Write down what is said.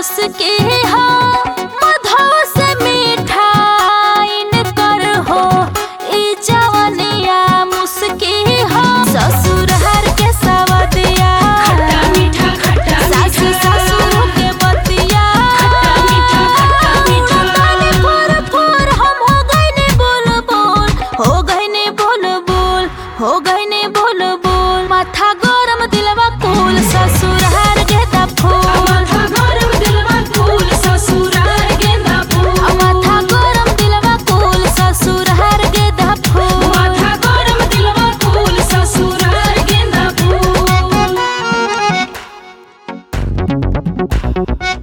मुस्की हो मधो से मिठाइन कर हो ई जवनिया मुस्की हो ससुर हर के सवदिया खट्टा मीठा खट्टा सासु मीठा ससुर के बतिया खट्टा मीठा खट्टा मीठा ताने फोर फोर हम हो गइने बोल बोल हो गइने बोल बोल हो गइने बोल बोल माथा गरम दिलवा कुल ससुर हर गेदा फूल माथा गरम दिलवा फूल ससुराल गेंदा फूल माथा गरम दिलवा कुल ससुर हर गेदा फूल माथा गरम दिलवा फूल ससुराल गेंदा फूल